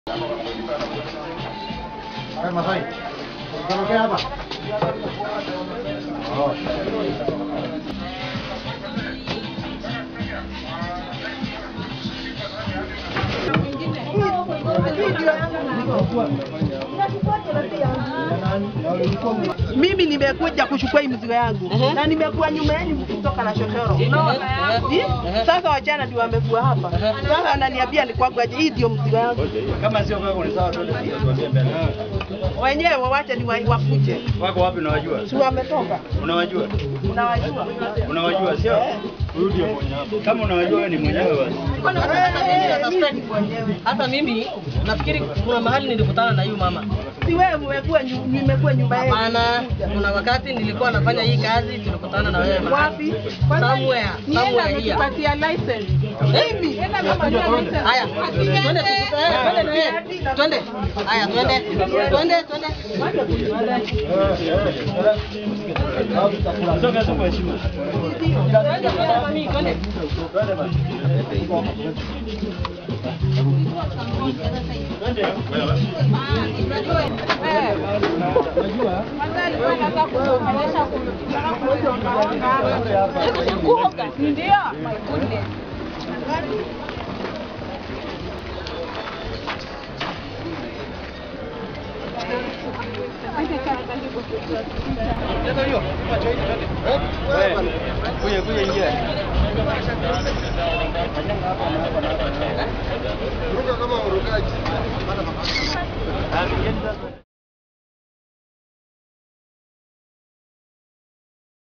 Mimi nimekuja kuchukua hii mzigo yangu na nimekuwa nyuma yenu mkitoka na shofero. Unaona? Eh? Sasa wachana ndio wamekuwa hapa. Sasa ananiambia ni kwangu aje hii ndio mzigo yangu. Kama sio kwako ni sawa, twende tuambie mbele. Wenyewe wawache ni wa- wakuje. Wako wapi unawajua? Si wametoka. Unawajua? Unawajua. Unawajua sio? Rudi hapo hapo. Kama unawajua wewe ni mwenyewe basi. Eh, mimi ni mwenyewe. Hata mimi nafikiri kuna mahali nilikutana na huyu mama. Si wewe umekuwa nyu- nimekuwa nyumba yenu. Hapana, kuna wakati nilikuwa nafanya hii kazi tulikutana na wewe mahali. Wapi? Somewhere, somewhere here. Nipatia license. Mimi. Haya, twende tukutane, eh, twende na yeye. Twende. Haya, twende. Twende, twende. Soka soka heshima. Twende, twende mami, twende. Kuja kuja ingia. Ruka kama urukaji.